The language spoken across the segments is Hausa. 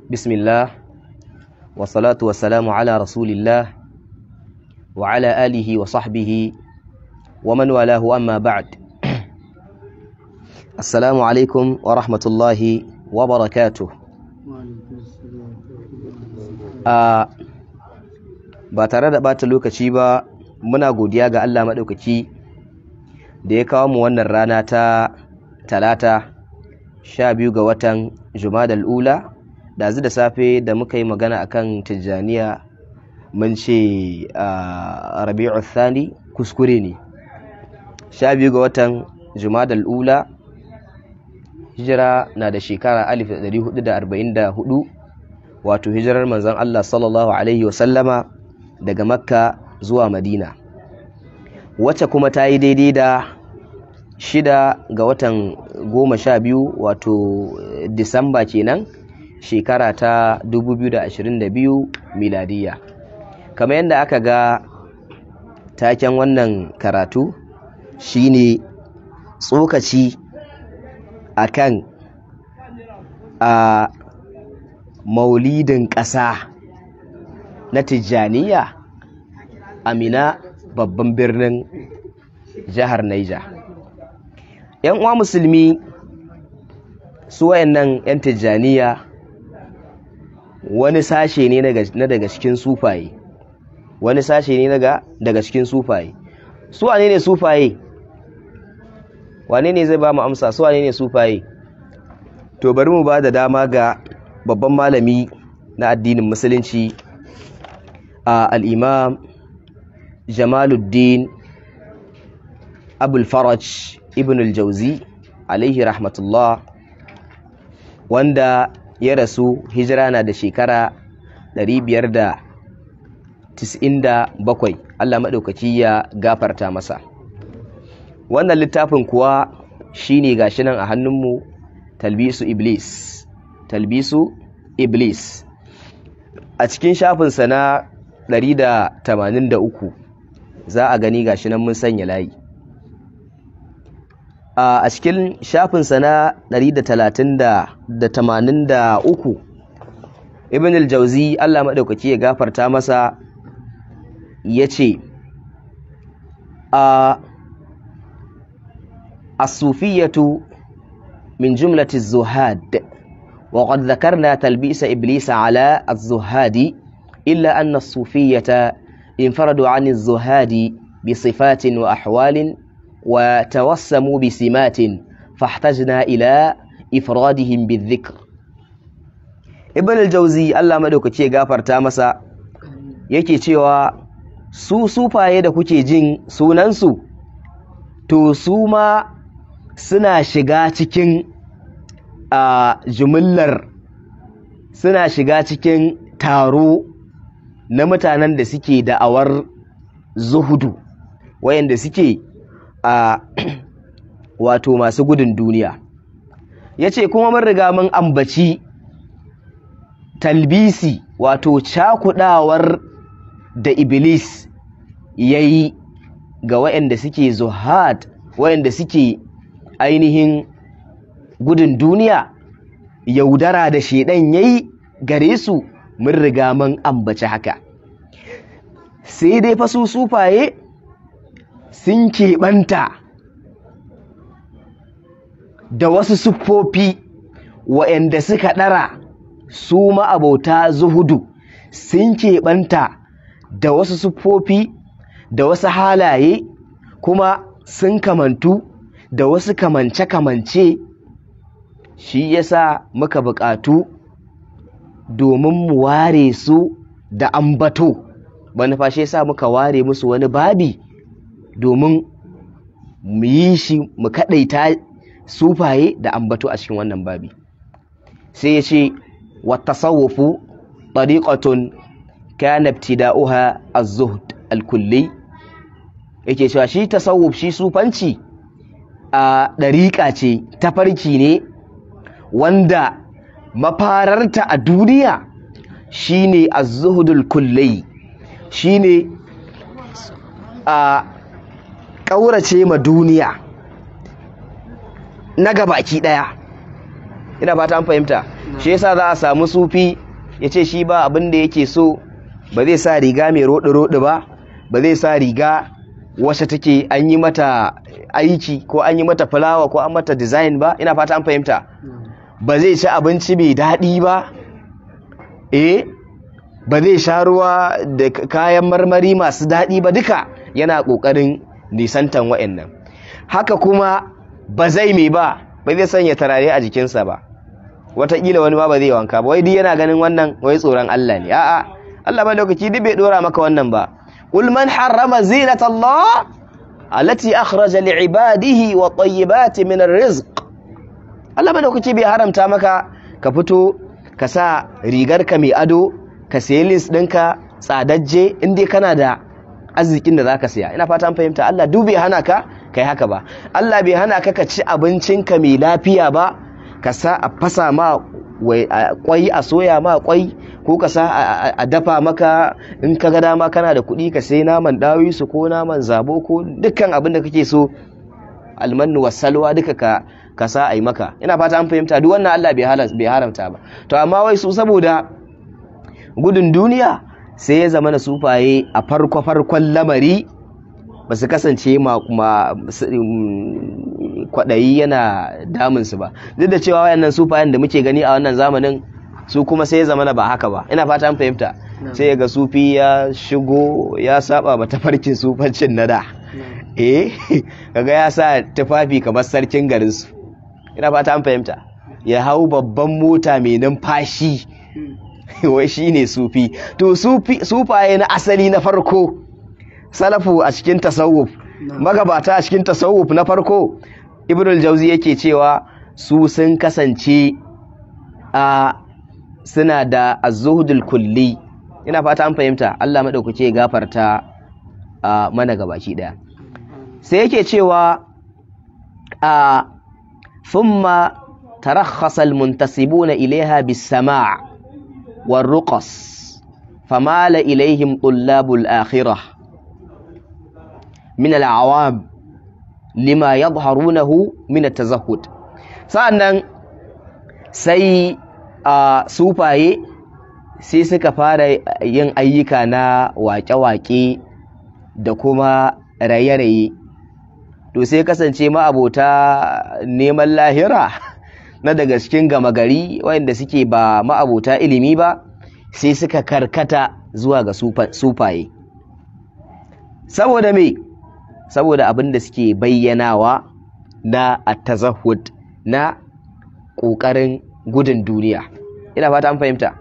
بسم الله والصلاة والسلام على رسول الله وعلى آله وصحبه ومن والاه أما بعد السلام عليكم ورحمة الله وبركاته ba tare da ɓata lokaci ba muna godiya ga Allah maɗaukaki da ya kawo mu wannan rana ta talata sha biyu ga watan jumadal ula da da safe da muka yi magana akan tijjaniya mun ce rabi'u thani kuskure ne sha biyu ga watan jumadal ula hijira na da shekara 1444 wato hijirar manzon Allah sallallahu alaihi wasallama daga makka zuwa madina wacce kuma ta yi daidai da shida ga watan goma sha biyu wato disamba kenan shekara ta 2022 miladiya kamar yadda aka ga taken wannan karatu shine tsokaci akan a maulidin ƙasa na tijjaniya amina babban birnin jihar Naija. ‘yan uwa musulmi su wayannan ‘yan tijjaniya wani sashe ne na daga cikin sufaye wani sashe ne daga cikin sufaye su wane ne sufaye wane ne zai ba mu amsa su wane ne sufaye to bari mu ba da dama ga babban malami na addinin musulunci a al'imam jamaluddin abul faraj ibn al-jauzi alaihi rahmatullah wanda ya rasu hijira na da shekara 597 Allah maɗaukaki ya gafarta masa wannan littafin kuwa shine gashi nan a hannunmu talbisu iblis talbisu iblis a cikin shafinsa na 183 za a gani gashi nan mun sanya layi a cikin shafinsa na 183 ibn al-jauzi Allah maɗaukaki ya gafarta masa ya ce a الصوفية من جملة الزهاد وقد ذكرنا تلبيس إبليس على الزهاد إلا أن الصوفية انفردوا عن الزهاد بصفات وأحوال وتوسموا بسمات فاحتجنا إلى إفرادهم بالذكر ابن الجوزي الله مدوك ce gafarta masa yake cewa su sufaye da kuke jin sunansu to su ma suna shiga cikin a jumillar suna shiga cikin taro na mutanen da suke da'awar zuhudu wayanda suke a wato masu gudun duniya ya ce kuma mun riga mun ambaci talbisi wato cakudawar da iblis ya yi ga wayanda suke zuhad wayanda suke ainihin gudun duniya yaudara da shedan yayi gare su mun riga mun ambaci haka sai dai fa su sufaye sun keɓanta da wasu siffofi wa'anda suka ɗara su ma'abauta zuhudu sun keɓanta da wasu siffofi da wasu halaye kuma sun kamantu da wasu kamance-kamance shi yasa muka buƙatu domin mu ware su da ambato manufa shi yasa muka ware musu wani babi domin mu yi shi mu kaɗaita sufaye da ambato a cikin wannan babi sai ya ce watasawufu ɗariƙatun kana ibtida'uha az-zuhd al-kulli yake cewa shi tasawuf shi sufanci a ɗariƙa ce tafarki ne wanda mafararta a duniya shine az-zuhdul kulli shine a ƙaurace ma duniya na gabaki ɗaya ina fata an fahimta shi yasa za a samu sufi ya ce shi ba abin da yake so ba zai sa riga mai roɗi-roɗi ba ba zai sa riga wacce take an yi mata aiki ko an yi mata fulawa ko an mata design ba ina fata an fahimta ba zai ci abinci mai daɗi ba eh ba zai sha ruwa da kayan marmari masu daɗi ba duka yana ƙoƙarin nisantan wa'annan haka kuma ba zai mai ba ba zai sanya tarare a jikinsa ba wataƙila wani ma ba zai wanka ba wai duk yana ganin wannan wai tsoron Allah ne a'a Allah ba lokaci duk bai dora maka wannan ba qul man harrama zinata Allah allati akhraja li'ibadihi wa tayyibati min ar-rizq Allah ba lokaci bai haramta maka ka fito ka sa rigarka mai ado ka sayi list ɗinka tsadajje in dai kana da arzikin da zaka siya ina fata an fahimta Allah duk bai hana ka kai haka ba Allah bai hana ka ka ci abincinka mai lafiya ba ka sa a fasa ma kwai a soya ma kwai ko ka sa a dafa maka in ka ga dama kana da kuɗi ka sai naman dawisu ko naman zabo ko dukkan abin da kake so almannu wasalwa duka ka ka sa a yi maka ina fata an fahimta duk wannan Allah bai haramta ba to amma wai su saboda gudun duniya sai ya zama na sufaye a farko farkon lamari ba su kasance kwaɗayi yana damunsu ba duk da cewa wayannan sufayen da muke gani a wannan zamanin su kuma sai ya zama na ba haka ba ina fata an fahimta sai ga sufi ya shigo ya saba ba tafarkin sufancin na da eh kaga ya sa tufafi kamar sarkin garinsu ina fata an fahimta ya hau babban mota mai numfashi wai shi ne sufi to sufaye na asali na farko salafu a cikin tasawuf magabata a cikin tasawuf na farko ibnul jauzi yake cewa su sun kasance a suna da az-zuhdul kulli ina fata an fahimta Allah madaukake ya gafarta a mana gabaki daya sai yake cewa a thumma tarakhasa al-muntasibuna ilaiha bis-sama' war-ruqas famala ilaihim tullabul akhirah min al-awam lima yadharunahu min at-tazahhud sa'annan sai a sufaye sai suka fara yin ayyuka na waƙe-waƙe da kuma raye-raye to sai kasance ma'abota neman lahira na daga cikin gama gari wanda suke ba ma'abota ilimi ba sai suka karkata zuwa ga sufaye saboda me saboda abin da suke bayyanawa na at-tazahhud na ƙoƙarin gudun duniya ina fata an fahimta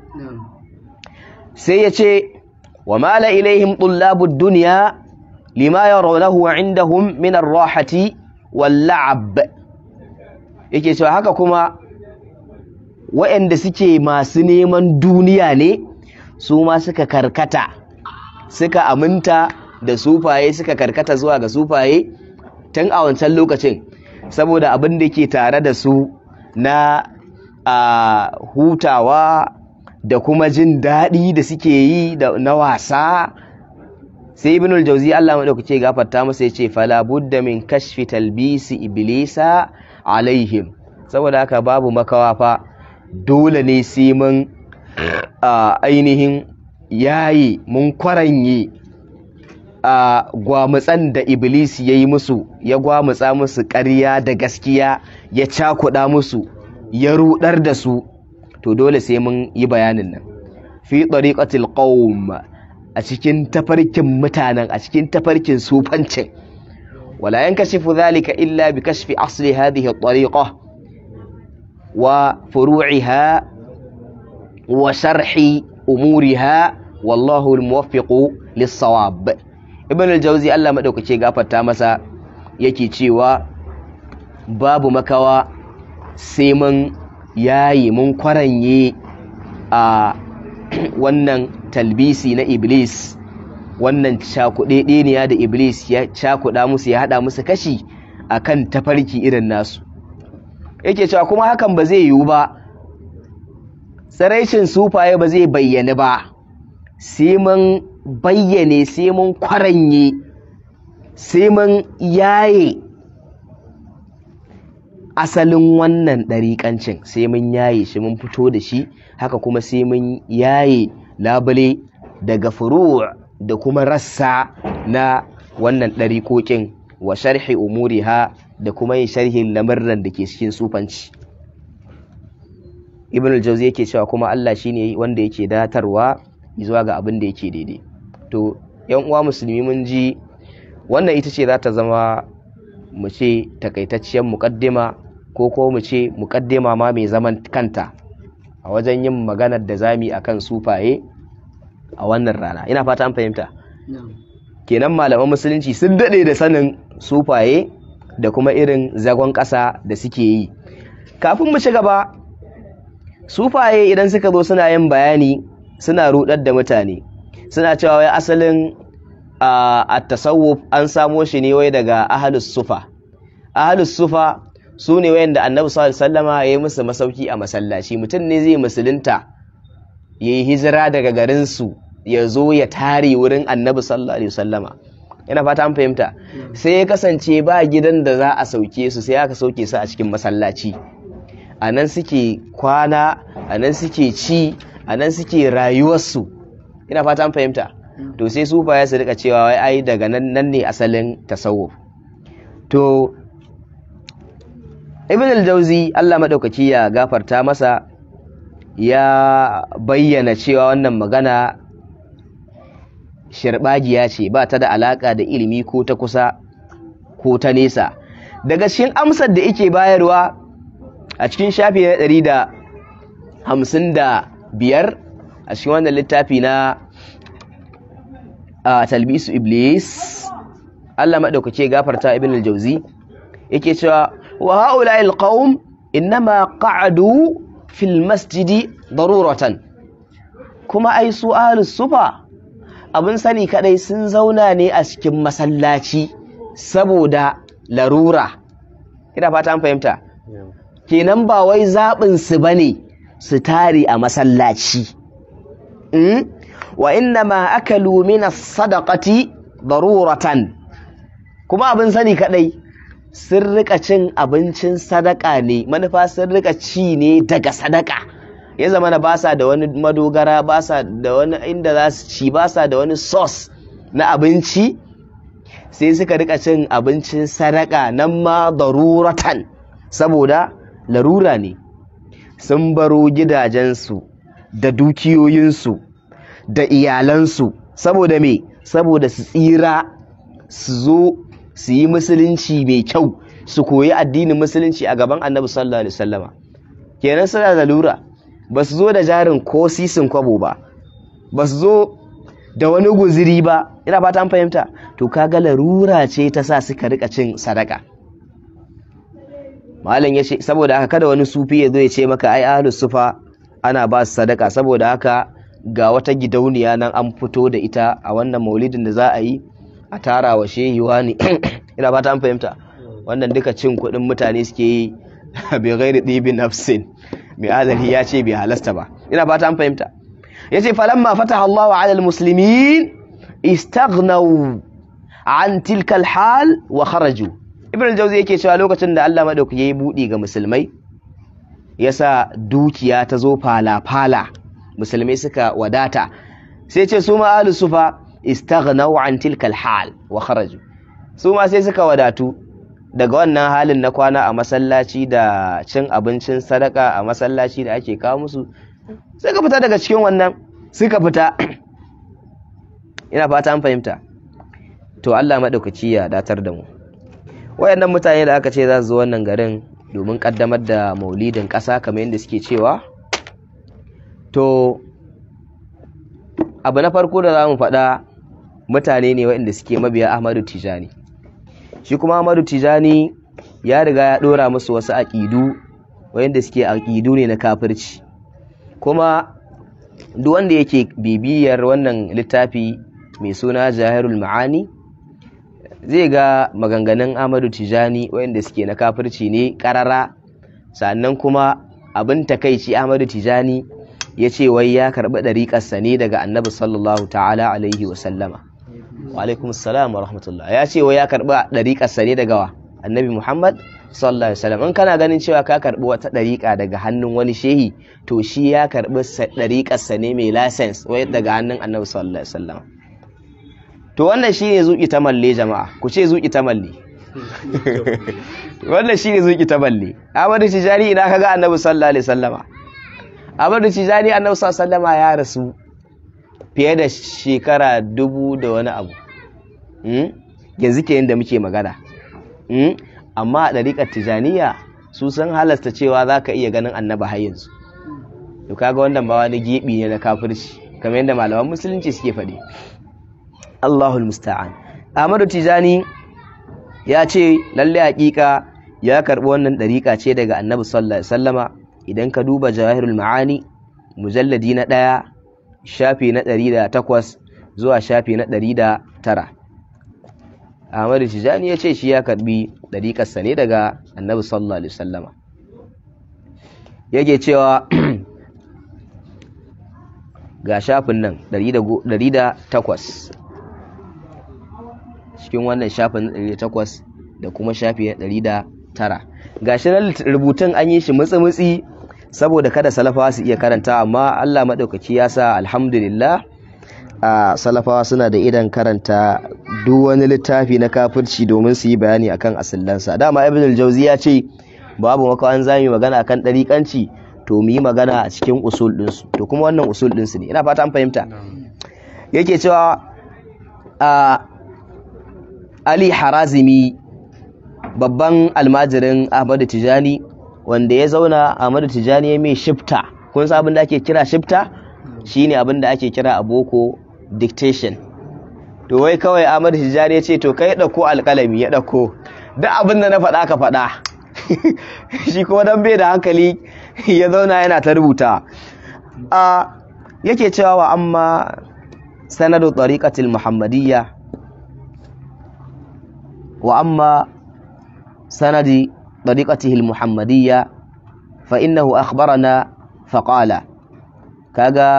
sai ya ce wa mala ilaihim tullabud dunya lima yarawnahu indahum min ar-rahati wal la'ab yake cewa haka kuma waɗanda suke masu neman duniya ne su ma suka karkata suka aminta da sufaye suka karkata zuwa ga sufaye tun a wancan lokacin saboda abin da ke tare da su na a hutawa da kuma jin daɗi da suke yi na wasa sai ibn al-jawzi Allah madaukake gafarta masa yace fala budda min kashfi talbisi iblisa alaihim saboda haka babu makawa fa dole ne sai mun ainihin yayi mun kwaranye a gwamutsan da iblis ya yi musu ya gwamutsa musu ƙarya da gaskiya ya cakuɗa musu ya rudar da su to dole sai mun yi bayanin nan fi tariqatil qawm a cikin tafarkin mutanen a cikin tafarkin sufancin wala yankashifu dhalika illa bi kashfi asli hadhihi at-tariqa wa furu'iha wa sharhi umuriha wallahu al-muwaffiqu lis-sawab ibn al-jawzi Allah madaukake gafarta masa yake cewa babu makawa sai mun yayi mun kwaranye a wannan talbisi na iblis wannan cakuɗeɗeniya da iblis ya cakuɗa musu ya haɗa musu kashi akan tafarki irin nasu yake cewa kuma hakan ba zai yiwu ba tsiraicin sufaye ba zai bayyana ba sai mun bayyane sai mun kwaranye sai mun yaye asalin wannan ɗariƙancin sai mun yaye shi mun fito da shi haka kuma sai mun yaye labule daga furu' da kuma rassa na wannan ɗariƙoƙin wa sharhi umuriha da kuma yin sharhin lamarran da ke cikin sufanci ibn al-jawzi yake cewa kuma Allah shine wanda yake datarwa zuwa ga abin da yake daidai to yan uwa musulmi mun ji wannan ita ce za ta zama mu ce takaitacciyar muƙaddima ko ko mu ce muƙaddima ma mai zaman kanta a wajen yin maganar da zami akan sufaye a wannan rana ina fata an fahimta kenan malaman musulunci sun daɗe da sanin sufaye da kuma irin zagon ƙasa da suke yi kafin mu ci gaba sufaye idan suka zo suna yin bayani suna rudar da mutane suna cewa wai asalin a tasawuf an samo shi ne wai daga ahalus sufa ahalus sufa su ne wayanda annabi sallallahu alaihi wasallama ya yi musu masauki a masallaci mutum ne zai musulunta ya yi hijira daga garinsu ya zo ya tare wurin annabi sallallahu alaihi wasallama ina fata an fahimta sai ya kasance ba gidan da za a sauke su sai aka sauke su a cikin masallaci a nan suke kwana a nan suke ci a nan suke rayuwarsu ina fata an fahimta to sai su ya su rika cewa wai ai daga nan nan ne asalin tasawuf to ibn al-jauzi Allah madaukaki ya gafarta masa ya bayyana cewa wannan magana shirbagiya ce ba ta da alaka da ilimi ko ta kusa ko ta nesa daga cikin amsar da yake bayarwa a cikin shafi na ɗari da hamsin da biyar a cikin wannan littafi na a talbisu iblis Allah maɗaukace gafarta ibn al-jauzi yake cewa wa haula al-qawm innama qa'adu fil masjidi daruratan kuma ai su ahlus sufa abin sani kadai sun zauna ne a cikin masallaci saboda larura ina fata an fahimta kenan ba wai zaɓin su bane su tare a masallaci wa inna ma akalu min as-sadaqati daruratan kuma abin sani kadai sun rika cin abincin sadaka ne manufa sun rika ci ne daga sadaka ya zama na ba sa da wani madogara ba sa da wani inda za su ci ba sa da wani sauce na abinci sai suka rika cin abincin sadaka nan ma daruratan saboda larura ne sun baro gidajensu da dukiyoyinsu da iyalansu saboda me saboda su tsira su zo su yi musulunci mai kyau su koyi addinin musulunci a gaban annabi sallallahu alaihi wasallama kenan suna da lura ba su zo da jarin ko sisin kwabo ba ba su zo da wani guziri ba ina fata an fahimta to kaga larura ce ta sa suka rika cin sadaka malam ya ce saboda haka kada wani sufi ya zo ya ce maka ai ahlus sufa ana ba su sadaka saboda haka ga wata gidauniya nan an fito da ita a wannan maulidin da za a yi a tara wa shehi wani ina fata an fahimta wannan duka cin kuɗin mutane suke yi bai gairi ɗibin nafsin mai adalci ya ce bai halasta ba ina fata an fahimta ya ce falamma fataha Allahu ala almuslimin istaghnaw an tilka alhal wa kharaju ibn al-jawzi yake cewa lokacin da Allah madaukaki yayi budi ga musulmai yasa dukiya ta zo fala fala musulmai suka wadata sai ce su ma ahlus sufa istaghnaw an tilka alhal wa kharaju su ma sai suka wadatu daga wannan halin na kwana a masallaci da cin abincin sadaka a masallaci da ake kawo musu suka fita daga cikin wannan suka fita ina fata an fahimta to Allah maɗaukaci ya datar da mu wayannan mutane da aka ce za su zo wannan garin domin kaddamar da maulidin ƙasa kamar yadda suke cewa to abu na farko da za mu faɗa mutane ne waɗanda suke mabiya Ahmadu Tijani shi kuma Ahmadu Tijani ya riga ya ɗora musu wasu aƙidu wayanda suke aƙidu ne na kafirci kuma duk wanda yake bibiyar wannan littafi mai suna Jahirul Ma'ani zai ga maganganun Ahmadu Tijani wayanda suke na kafirci ne ƙarara sannan kuma abin takaici Ahmadu Tijani ya ce wai ya karɓi ɗariƙarsa ne daga annabi sallallahu ta'ala alaihi wasallama wa alaikum salam wa rahmatullah ya ce wai ya karɓi ɗariƙarsa ne daga wa annabi muhammad sallallahu alaihi wasallam in kana ganin cewa ka karbi wata dariƙa daga hannun wani shehi to shi ya karbi dariƙar sa ne mai license wai daga hannun annabi sallallahu alaihi wasallam to wannan shine zuki ta malle jama'a ku ce zuki ta malle wannan shine zuki ta malle Ahmadu Tijani ina kaga annabi sallallahu alaihi wasallama Ahmadu Tijani annabi sallallahu alaihi wasallama ya rasu fiye da shekara dubu da wani abu yanzu ke da muke magana amma a ɗariƙar tijaniya su sun halasta cewa za ka iya ganin annaba har yanzu to kaga wannan ba wani geɓi ne na kafirci kamar yadda malaman musulunci suke faɗi Allahul musta'an Ahmadu Tijani ya ce lalle hakika ya karɓi wannan ɗariƙa ce daga annabi sallallahu alaihi wasallama idan ka duba jawahirul ma'ani mujalladi na ɗaya shafi na ɗari da takwas zuwa shafi na ɗari da tara Ahmadu Tijani ya ce shi ya karbi ɗariƙarsa ne daga annabi sallallahu alaihi wasallama yake cewa ga shafin nan ɗari da takwas cikin wannan shafin ɗari da takwas da kuma shafi na ɗari da tara ga shi nan rubutun an yi shi mutsi-mutsi saboda kada salafawa su iya karanta amma Allah maɗaukaki ya sa alhamdulillah a salafawa suna da idan karanta duk wani littafi na kafirci domin su yi bayani akan asillansa dama ibn al-jawzi ya ce babu maka an zami magana akan ɗariƙanci to mu yi magana a cikin usul ɗinsu to kuma wannan usul ɗinsu ne ina fata an fahimta yake cewa a ali harazimi babban almajirin ahmadu tijani wanda ya zauna ahmadu tijani ya mai shifta kun san abin da ake kira shifta shine abin da ake kira a boko dictation to wai kawai ahmadu tijani ya ce to kai ɗauko alƙalami ya ɗauko duk abin da na faɗa ka faɗa shi kuma dan bai da hankali ya zauna yana ta rubuta a yake cewa wa amma sanadu tariqatil muhammadiyya wa amma sanadi tariqatihi al muhammadiyya fa innahu akhbarana fa qala kaga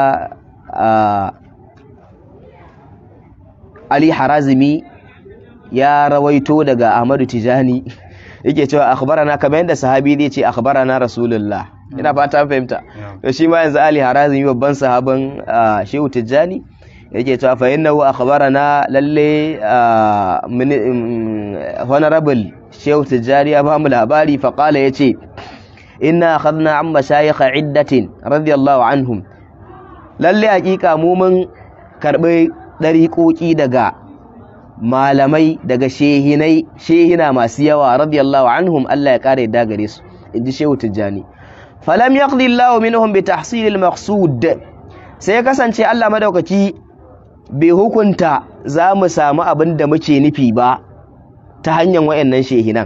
Ali Harazimi ya rawaito daga Ahmadu Tijani yake cewa akhbarana kamar yadda sahabi zai ce akhbarana rasulullah ina fata fahimta to shi ma yanzu ali harazimi babban sahaban shehu tijjani yake cewa fa innahu akhbarana lalle honorable shehu tijjani ya bamu labari fa qala yace inna akhadna an mashayikh iddatin radiyallahu anhum lalle hakika mu mun karbi dariƙoƙi daga malamai daga shehinai shehina masu yawa radiyallahu anhum Allah ya kare da gare su inji shehu tijjani falam yaqdi Allahu minhum bi tahsil al maqsud sai ya kasance Allah madaukaki bai hukunta za mu samu abin da muke nufi ba ta hanyar wayannan shehinan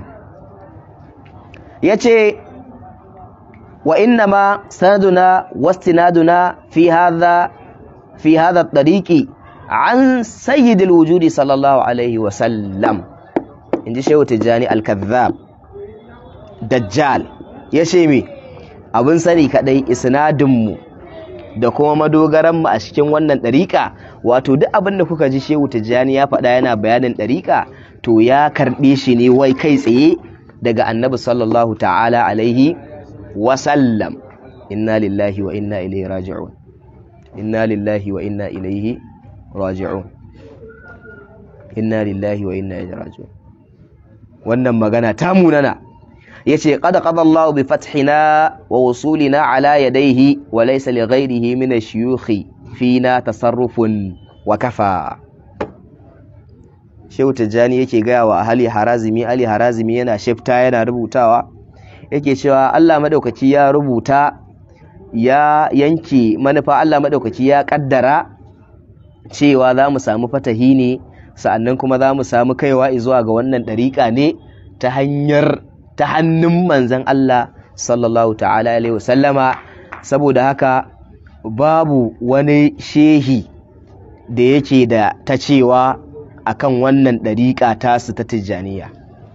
yace wa inna ma sanaduna wastinaduna fi hadha fi hadha at-tariqi an sayyidil wujudi sallallahu alaihi wasallam in ji shehu tijjani al-kazzab dajjal ya ce me abin sani kadai isnadinmu da kuma madogaranmu a cikin wannan ɗariƙa wato duk abin da kuka ji shehu tijjani ya faɗa yana bayanin ɗariƙa to ya karɓe shi ne wai kai tsaye daga annabi sallallahu ta'ala alaihi wasallam inna lillahi wa inna ilaihi raji'un inna lillahi wa inna ilaihi raji'un inna lillahi wa inna ilaihi raji'un wannan magana ta munana yace qad qada Allahu bi fathina wa wusulina ala yadayhi wa laysa li ghayrihi min ash-shuyukh fina tasarrufun wa kafa Shehu Tijjani yake gaya wa Ali Harazimi Ali Harazimi yana shifta yana rubutawa yake cewa Allah madaukaki ya rubuta ya yanke manufa Allah madaukaki ya kaddara cewa za mu samu fatahi ne sa'annan kuma za mu samu kaiwa zuwa ga wannan ɗariƙa ne ta hanyar ta hannun manzan Allah sallallahu ta'ala alaihi wasallama saboda haka babu wani shehi da yake da ta cewa akan wannan ɗariƙa tasu ta tijjaniya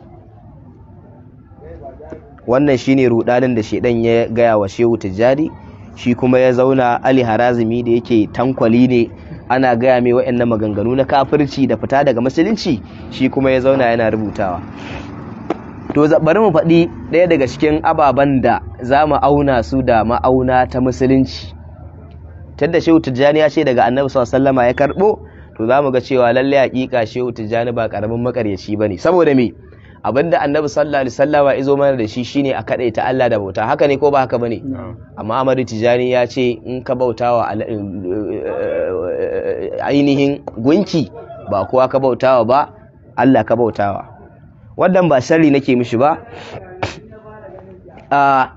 wannan shine rudanin da shedan ya gaya wa shehu tijjani shi kuma ya zauna ali harazimi da yake tankwali ne ana gaya mai waɗannan maganganu na kafirci da fita daga musulunci shi kuma ya zauna yana rubutawa to bari mu faɗi ɗaya daga cikin ababen da za mu auna su da ma'auna ta musulunci tunda shehu tijjani ya ce daga annabi sallallahu ya karɓo to za mu ga cewa lalle hakika shehu tijjani ba karamin makaryaci bane saboda me abinda annabi sallallahu alaihi wasallama izo mana da shi shine a kadaita Allah da bauta haka ne ko ba haka bane amma Ahmadu Tijani ya ce in ka bautawa ainihin gunki ba kowa ka bautawa ba Allah ka bautawa wannan ba sharri nake mishi ba a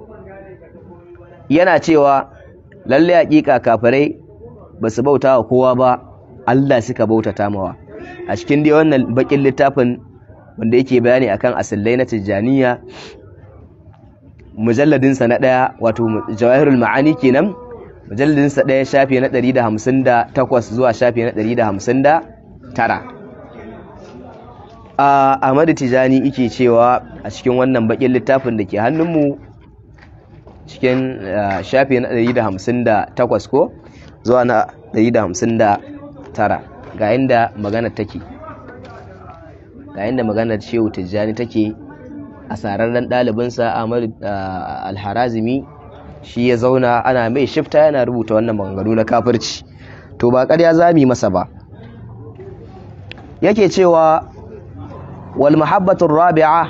yana cewa lalle hakika kafirai ba su bautawa kowa ba Allah suka bautata mawa a cikin dai wannan bakin littafin wanda yake bayani akan asillai na tijjaniya mujalladinsa na ɗaya wato jawahirul ma'ani kenan mujalladinsa ɗaya shafi na 158 zuwa shafi na 159 a Ahmadu Tijani yake cewa a cikin wannan bakin littafin da ke hannunmu cikin shafi na 158 ko zuwa na 159 ga inda magana take ga inda maganar shehu tijjani take a sararren ɗalibinsa ahmad alharazimi shi ya zauna ana mai shifta yana rubuta wannan maganganu na kafirci to ba ƙarya za mu masa ba yake cewa wal mahabbatun rabi'a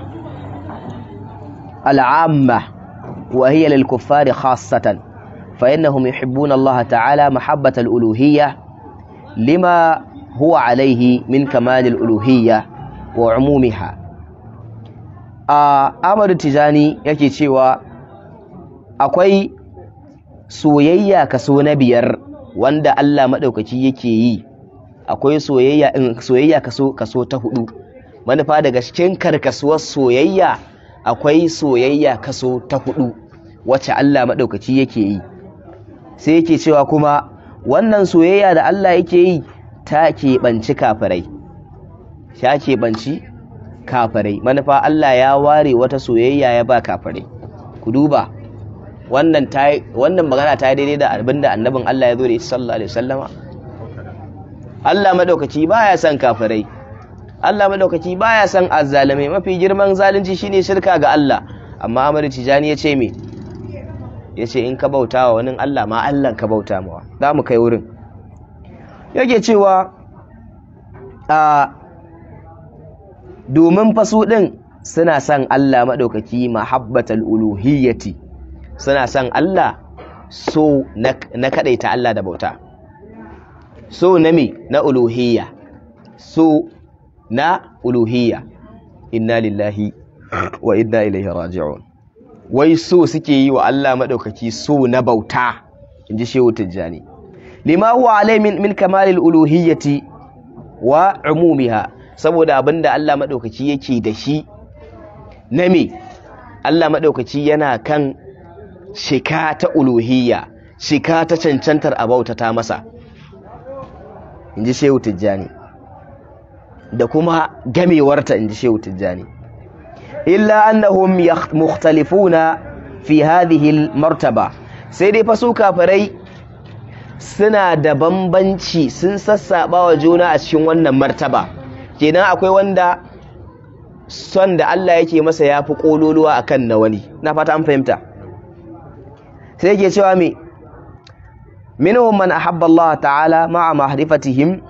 al'amma wa hiya lil kuffari khassatan fa innahum yuhibbuna Allah ta'ala mahabbatal uluhiyya lima huwa alaihi min kamalil uluhiyya wa umumiha a Ahmadu Tijani yake cewa akwai soyayya kaso na biyar wanda Allah maɗaukaki yake yi akwai soyayya in soyayya kaso kaso ta hudu manufa daga cikin karkasuwar soyayya akwai soyayya kaso ta hudu wacce Allah maɗaukaki yake yi sai yake cewa kuma wannan soyayya da Allah yake yi ta keɓanci kafirai ta keɓanci kafirai manufa Allah ya ware wata soyayya ya ba kafirai ku duba wannan wannan magana ta daidai da abin da annabin Allah ya zo da sallallahu alaihi wasallama Allah madaukaki baya son kafirai Allah madaukaki baya son azzalimai mafi girman zalunci shine shirka ga Allah amma Ahmad Tijani ya ce me yace in ka bautawa wani Allah ma Allah ka bauta mawa za mu kai wurin yake cewa a domin fasu ɗin suna son Allah maɗaukaki mahabbatal uluhiyyati suna son Allah so na kaɗaita Allah da bauta so na me na uluhiyya so na uluhiyya inna lillahi wa inna ilaihi raji'un wai so suke yi wa Allah maɗaukaki so na bauta in ji shehu tijjani lima huwa alai min kamalil uluhiyyati wa umumiha saboda abinda Allah maɗaukaci yake da shi na me Allah maɗaukaci yana kan shika ta uluhiyya shika ta cancantar abauta ta masa in ji shehu tijjani da kuma gamewarta in ji shehu tijjani illa annahum mukhtalifuna fi hadhihi martaba sai dai fa su kafirai suna da bambanci sun sassaba wa juna a cikin wannan martaba kenan akwai wanda son da Allah yake masa ya fi ƙololuwa a kan na wani na fata an fahimta sai yake cewa me minhum man ahabba Allah ta'ala ma'a ma'rifatihim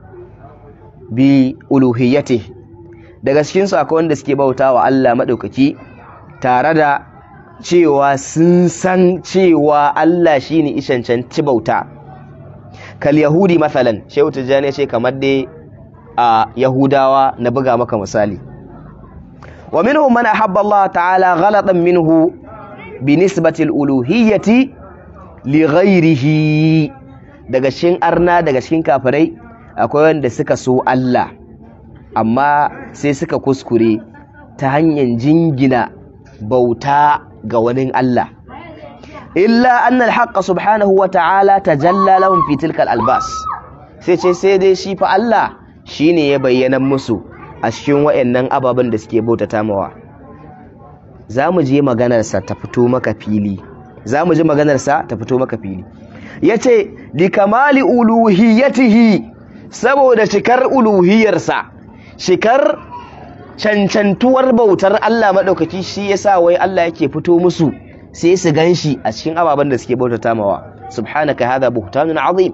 bi uluhiyyatihi daga cikin su akwai wanda suke bautawa Allah madaukaki tare da cewa sun san cewa Allah shine ishancanci bauta kal yahudi masalan shehu tijjani ce kamar dai a yahudawa na buga maka misali wa minhum man ahabba Allah ta'ala ghalatan minhu bi nisbati al-uluhiyyati li ghayrihi daga cikin arna daga cikin kafirai akwai wanda suka so Allah amma sai suka kuskure ta hanyar jingina bauta ga wani Allah illa anna al-haqq subhanahu wa ta'ala tajalla lahum fi tilka al-albas sai ce sai dai shi fa Allah shine ya bayyana musu a cikin wayannan ababen da suke bautata mawa zamu je maganar sa ta fito maka fili zamu ji maganar sa ta fito maka fili yace li kamali uluhiyatihi saboda cikar uluhiyarsa shikar cancantuwar bautar Allah maɗaukaki shi yasa wai Allah yake fito musu sai su ganshi a cikin ababen da suke bautata mawa subhanaka hadha buhtanun azim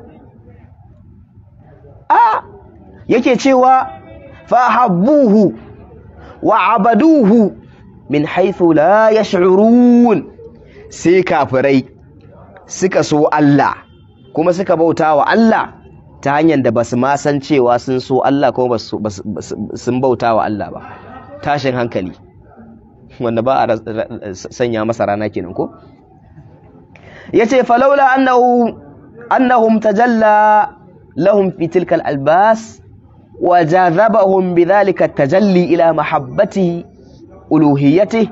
a yake cewa fahabbuhu wa abaduhu min haythu la yash'urun sai kafirai suka so Allah kuma suka bauta wa Allah ta hanyar da basu ma san cewa sun so Allah kuma sun bauta wa Allah ba tashin hankali wanda ba a sanya masa rana kenan ko yace falaula annahu annahum tajalla lahum fi tilka albas wa jazabahum bidhalika tajalli ila mahabbatihi uluhiyyatihi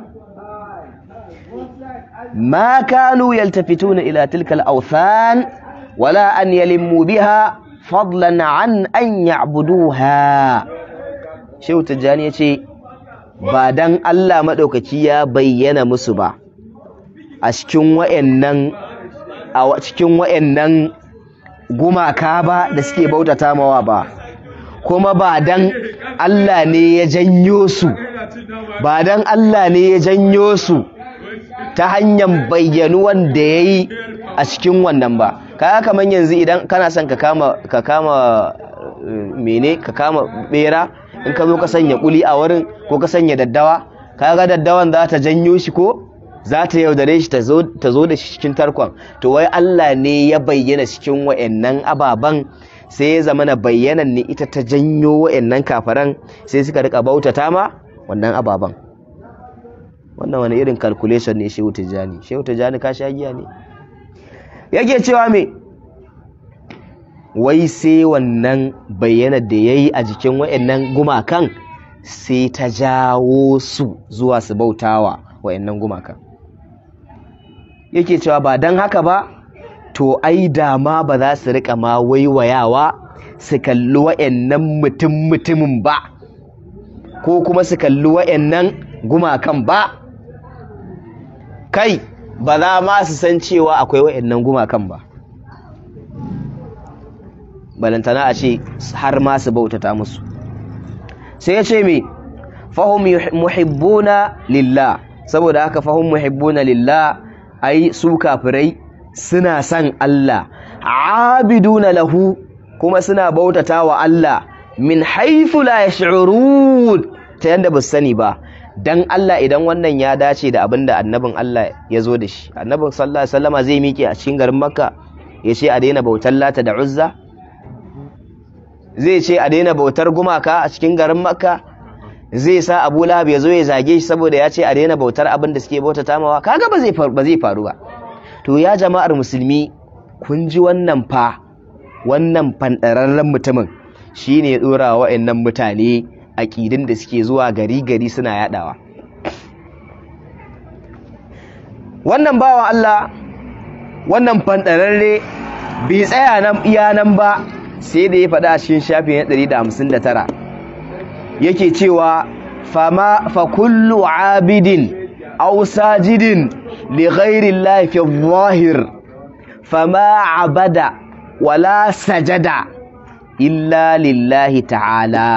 ما كانوا يلتفتون إلى تلك الأوثان ولا أن يلموا بها فضلا عن أن يعبدوها شو تجاني يتي بعدن الله مدوكتي يا بينا مسبا أشكين وإنن أو أشكين وإنن gumaka ba da suke bautata mawa ba kuma ba dan Allah ne ya janyo su ba dan Allah ne ya janyo su ta hanyar bayyanuwan da ya yi a cikin wannan ba kaya kamar yanzu idan kana son ka kama ka kama mene ka kama bera in ka zo ka sanya kuli a wurin ko ka sanya daddawa kaga daddawan za ta janyo shi ko za ta yaudare shi ta zo da shi cikin tarkon to wai Allah ne ya bayyana cikin wa'annan ababan sai ya zama na bayyanan ne ita ta janyo wa'annan kafaran sai suka rika bautata ma wannan ababan wannan wani irin calculation ne shehu tijjani shehu tijjani ka sha giya ne yake cewa me wai sai wannan bayyana da ya yi a jikin wa'annan gumakan sai ta jawo su zuwa su bautawa wa'annan gumakan yake cewa ba don haka ba to ai dama ba za su rika ma waiwayawa su kalli wa'annan mutum mutumin ba ko kuma su kalli wa'annan gumakan ba kai ba za ma su san cewa akwai wa'annan gumakan ba balantana a ce har ma su bautata musu sai ya ce me fahim muhibbuna lillah saboda haka fahim muhibbuna lillah ai su kafirai suna son Allah abiduna lahu kuma suna bautata wa Allah min haifu la yash'urun ta yanda ba su sani ba dan Allah idan wannan ya dace da abin da annabin Allah ya zo da shi annabin sallallahu alaihi wasallama zai miƙe a cikin garin makka ya ce a daina bautar lata da uzza zai ce a daina bautar gumaka a cikin garin makka zai sa abu lahab ya zo ya zage shi saboda ya ce a daina bautar abin da suke bauta tamawa kaga ba zai ba zai faru ba to ya jama'ar musulmi kun ji wannan fa wannan fandararren mutumin shine ya dora wa wa'annan mutane aƙidin da suke zuwa gari gari suna yadawa wannan bawa Allah wannan fandararre bai tsaya nan iya nan ba sai da ya faɗa a cikin shafi na 159 yake cewa fama fa kullu abidin aw sajidin li ghairi llahi fi dhahir fama abada wala sajada illa lillahi ta'ala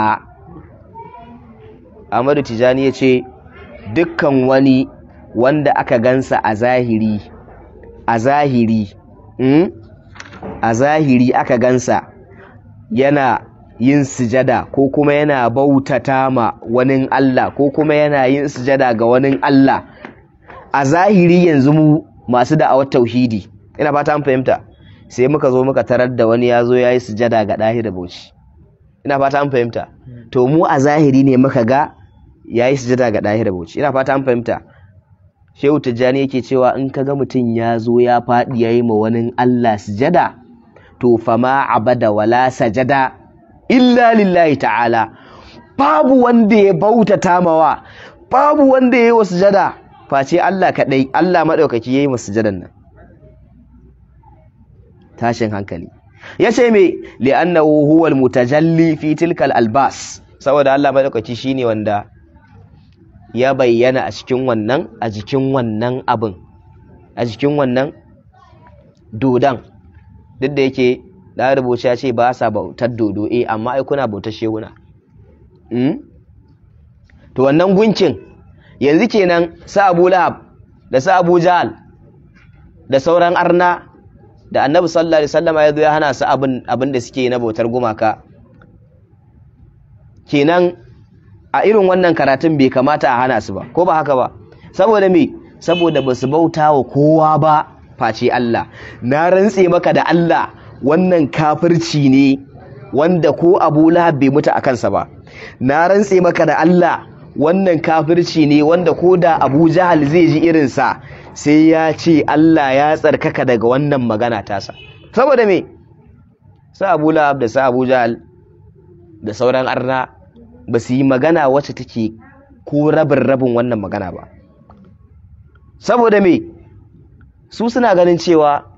Ahmadu Tijani ya ce dukkan wani wanda aka gansa a zahiri a zahiri mm? a zahiri aka gansa yana yin sujada ko kuma yana bautata ma wani Allah ko kuma yana yin sujada ga wani Allah a zahiri yanzu mu masu da'awar tauhidi ina fata an fahimta sai muka zo muka tarar da wani ya zo ya yi sujada ga ɗahi da bauchi ina fata an fahimta to mu a zahiri ne muka ga ya yi sujada ga ɗahi da bauchi ina fata an fahimta shehu tijjani yake cewa in ka ga mutum ya zo ya faɗi ya yi ma wani Allah sujada to fama abada wala sajada illa lillahi ta'ala babu wanda ya bautata mawa babu wanda ya yi wa sujada face Allah kaɗai Allah maɗaukaki ya yi wa sujadan nan tashin hankali ya ce me li'annahu huwal mutajalli fi tilkal albas saboda Allah maɗaukaki shine wanda ya bayyana a cikin wannan a jikin wannan abin a jikin wannan dodan duk da yake da rubuce ya ce ba sa bautar dodo eh amma ai kuna bautar shehuna mm? to wannan gunkin yanzu kenan sa Abu Lahab da sa Abu Jahal da sauran arna da Annabi sallallahu alaihi wasallam ya zo ya hana su abin abin da suke na bautar gumaka kenan a irin wannan karatun bai kamata a hana su ba ko ba haka ba saboda me saboda ba su bauta wa kowa ba face Allah na rantse maka da Allah wannan kafirci ne wanda ko Abu Lahab bai mutu a kansa ba na rantse maka da Allah wannan kafirci ne wanda ko da Abu Jahal zai ji irinsa sai ya ce Allah ya tsarkaka daga wannan magana tasa saboda me sa Abu Lahab da sa Abu Jahal da sauran arna ba su yi magana wacce take ko rabin rabin wannan magana ba saboda me su suna ganin cewa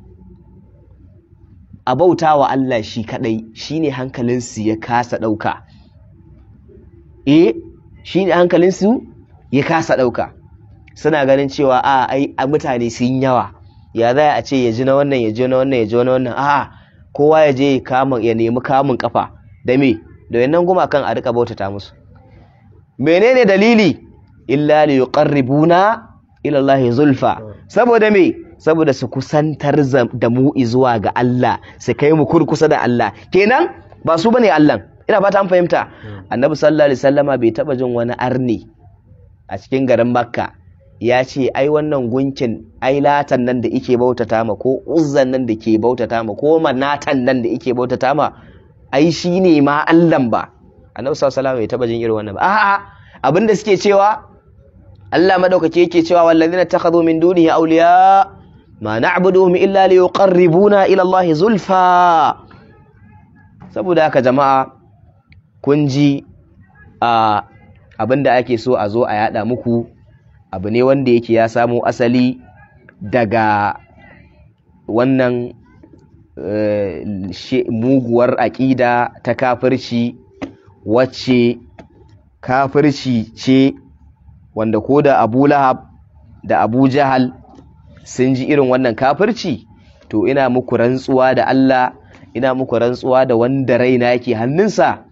a bauta wa Allah shi kadai shine hankalinsu ya kasa ɗauka eh shine hankalinsu ya kasa ɗauka suna ganin cewa a ai a mutane sun yawa ya za a ce ya ji na wannan ya ji na wannan ya ji na wannan a kowa ya je ya nemi kamun kafa da me da wannan gumakan a rika bautata musu menene dalili illa li yuqarribuna ila Allah zulfa saboda me saboda su kusantar da mu zuwa ga Allah su kai mu kurkusa da Allah kenan ba su bane Allah ina fata an fahimta annabi sallallahu alaihi wasallama bai taba jin wani arni a cikin garin makka ya ce ai wannan gunkin ai latan nan da ike bautata ma ko uzzan nan da ke bautata ma ko manatan nan da ike bautata ma ai shi ne ma Allahn ba annabi sallallahu alaihi wasallam bai taba jin irin wannan ba a'a abinda suke cewa Allah madaukake yake cewa wallazina takhadhu min dunihi awliya ma na'buduhum illa liyuqarribuna ila Allah zulfa saboda haka jama'a kun ji a abinda ake so a zo a yada muku abu ne wanda yake ya samo asali daga wannan muguwar aƙida ta kafirci wacce kafirci ce wanda ko da abu lahab da abu jahal sun ji irin wannan kafirci to ina muku rantsuwa da Allah ina muku rantsuwa da wanda raina yake hannunsa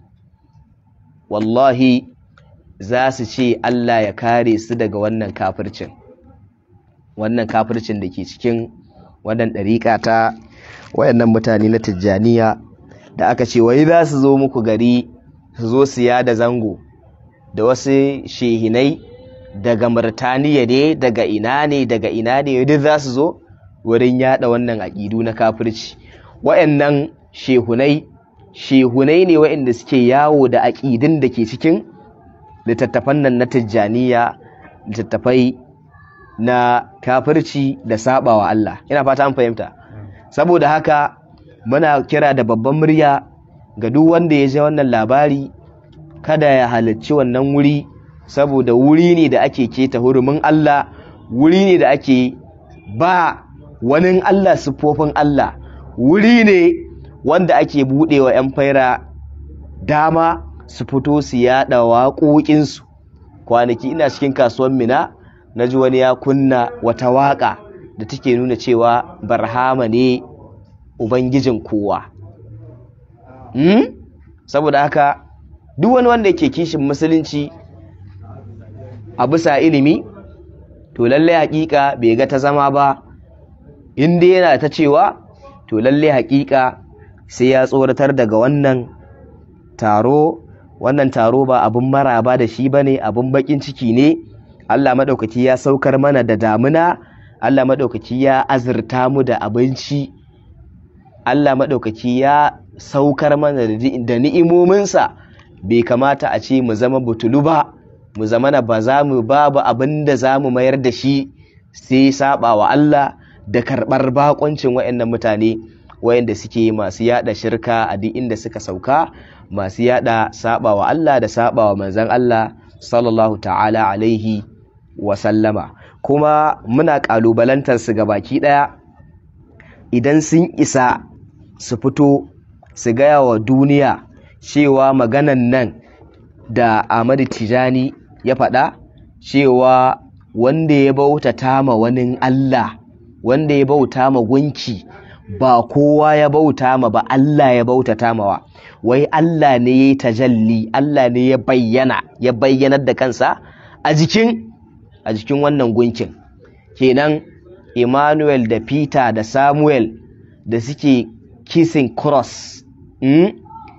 wallahi za su ce Allah ya kare su daga wannan kafircin wannan kafircin da ke cikin wannan ɗariƙa ta wayannan mutane na tijjaniya da aka ce wai za su zo muku gari su zo siya da zango da wasu shehinai daga Murtaniya ne daga ina ne daga ina ne duk za su zo wurin yada wannan aƙidu na kafirci wayannan shehunai shehunai ne wayanda suke yawo da aƙidun da ke cikin littattafan nan na tijjaniya littattafai na kafirci da sabawa Allah ina fata an fahimta saboda haka muna kira da babban murya ga duk wanda ya ji wannan labari kada ya halarci wannan wuri saboda wuri ne da ake keta hurumin Allah wuri ne da ake ba wani Allah siffofin Allah wuri ne wanda ake buɗewa 'yan faira dama su fito su yaɗa waƙoƙinsu kwanaki ina cikin kasuwan mina na ji wani ya kunna wata waƙa da take nuna cewa barhama ne ubangijin kowa hmm? saboda haka duk wani wanda ke kishin musulunci a bisa ilimi to lallai hakika bai ga ta zama ba inda yana ta cewa to lallai hakika sai ya tsoratar daga wannan taro wannan taro ba abin maraba da shi bane abin bakin ciki ne Allah maɗaukaki ya saukar mana da damuna Allah maɗaukaki ya azurta mu da abinci Allah maɗaukaki ya saukar mana da ni'imominsa bai kamata a ce mu zama butulu ba mu zama na ba za mu babu abin da za mu mayar da shi sai saba wa Allah da karɓar bakoncin waɗannan mutane wayanda suke masu yada shirka a duk inda suka sauka masu yada saba wa Allah da saba wa manzon Allah sallallahu ta'ala alaihi wa sallama kuma muna kalubalantar su baki daya idan sun isa su fito su gaya wa duniya cewa maganan nan da Ahmadu Tijani ya faɗa cewa wanda ya bautata ma wani Allah wanda ya bauta ma gunki ba kowa ya bauta ma ba Allah ya bautata mawa wai Allah ne ya yi tajalli Allah ne ya bayyana ya bayyanar da kansa a jikin a jikin wannan gunkin kenan Emmanuel da Peter da Samuel da suke kissing cross mm?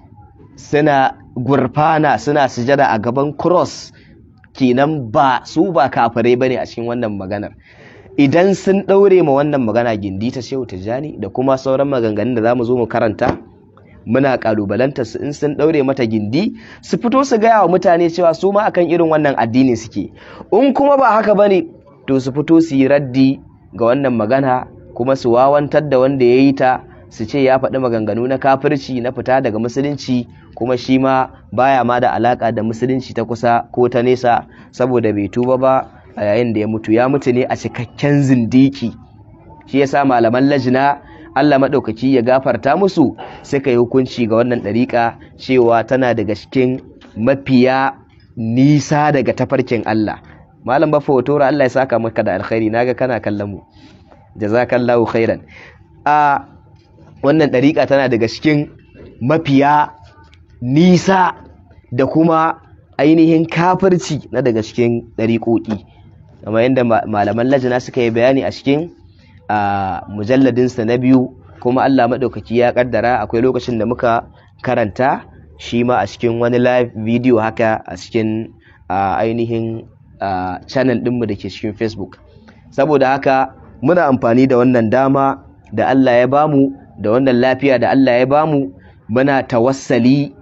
suna gurfana suna sujada a gaban cross kenan ba su ba kafirai bane a cikin wannan maganar idan sun ɗaure ma wannan magana gindi ta shehu tijjani da kuma sauran maganganun da za mu zo mu karanta muna kalubalanta su in sun ɗaure mata gindi su fito su gaya wa mutane cewa su ma akan irin wannan addini suke in kuma ba haka bane to su fito su yi raddi ga wannan magana kuma su wawantar da wanda ya yi ta su ce ya faɗi maganganu na kafirci na fita daga musulunci kuma shi ma baya ma da alaka da musulunci ta kusa ko ta nesa saboda bai tuba ba a yayin da ya mutu ya mutu ne a cikakken zindiki shi yasa malaman lajina Allah maɗaukaki ya gafarta musu suka yi hukunci ga wannan ɗariƙa cewa tana daga cikin mafiya nisa daga tafarkin Allah malam bafa watora Allah ya saka maka da alkhairi naga kana kallon mu jazakallahu khairan a wannan ɗariƙa tana daga cikin mafiya nisa da kuma ainihin kafirci na daga cikin ɗariƙoƙi kamar yadda malaman lajina suka yi bayani a cikin mujalladinsa na biyu kuma Allah maɗaukaki ya ƙaddara akwai lokacin da muka karanta shi ma a cikin wani live video haka a cikin ainihin channel ɗinmu da ke cikin facebook saboda haka muna amfani da wannan dama da Allah ya bamu da wannan lafiya da Allah ya bamu muna tawassali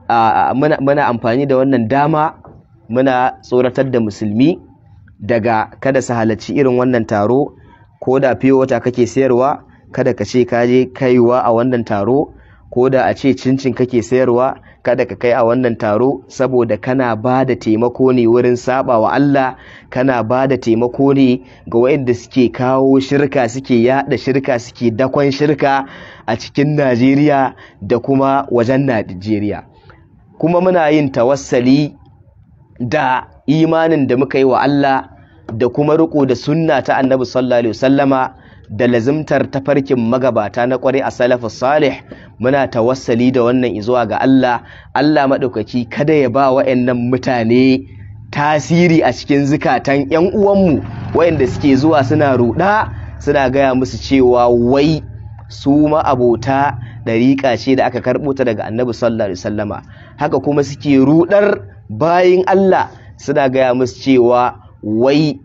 muna amfani da wannan dama muna tsoratar da musulmi daga kada su halarci irin wannan taro ko da fiye wata kake sayarwa kada ka ce ka je kaiwa a wannan taro ko da a ce cincin kake sayarwa kada ka kai a wannan taro saboda kana ba da taimako ne wurin saba wa Allah kana ba da taimako ne ga waɗanda suke kawo shirka suke yada shirka suke dakon shirka a cikin Najeriya da kuma wajen Najeriya kuma muna yin tawassali da imanin da muka yi wa Allah da kuma riko da sunna ta annabi sallallahu alaihi wasallama da lazimtar tafarkin magabata na kware a salafu salih muna tawassali da wannan izuwa ga Allah Allah maɗaukaki kada ya ba wa'annan mutane tasiri a cikin zukatan ƴan uwanmu wayanda suke zuwa suna ruɗa suna gaya musu cewa wai su ma abota ɗariƙa ce da aka karɓo ta daga annabi sallallahu alaihi wasallama haka kuma suke ruɗar bayin Allah suna gaya musu cewa wai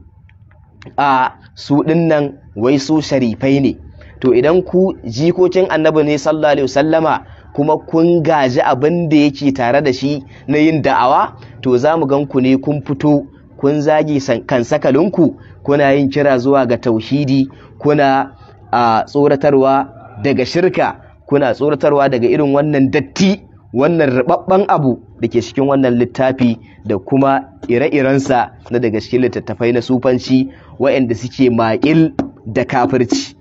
a su dinnan wai su sharifai ne to idan ku jikokin annabi ne sallallahu alaihi wasallama kuma kun gaji abin da yake tare da shi na yin da'awa to za mu gan ku ne kun fito kun zagi kan sakalinku kuna yin kira zuwa ga tauhidi kuna a tsoratarwa daga shirka kuna tsoratarwa daga irin wannan datti wannan rubabban abu da ke cikin wannan littafi da kuma ire-irensa na daga cikin littattafai na sufanci waɗanda suke maƙil da kafirci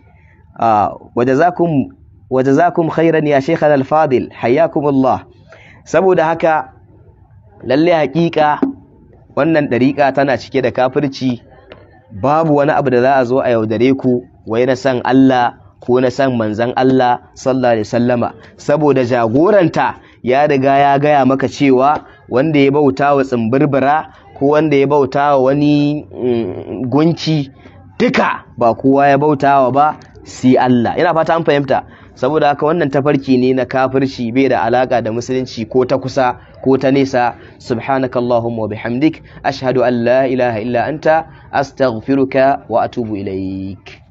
waje za kum khairan ya shekhan alfadil hayyakumullah saboda haka lalle haƙiƙa wannan ɗariƙa tana cike da kafirci babu wani abu da za a zo a yaudare ku wai na san Allah ko na san manzan Allah sallallahu alaihi wasallama saboda jagoranta ya riga ya gaya maka cewa wanda ya bauta wa tsimbirbira ko wanda ya bauta wa wani gunki duka ba kowa ya bauta wa ba sai Allah ina fata an fahimta saboda haka wannan tafarki ne na kafirci bai da alaka da musulunci ko ta kusa ko ta nesa subhanakallahumma wa bihamdik ashhadu an la ilaha illa anta astaghfiruka wa atubu ilaik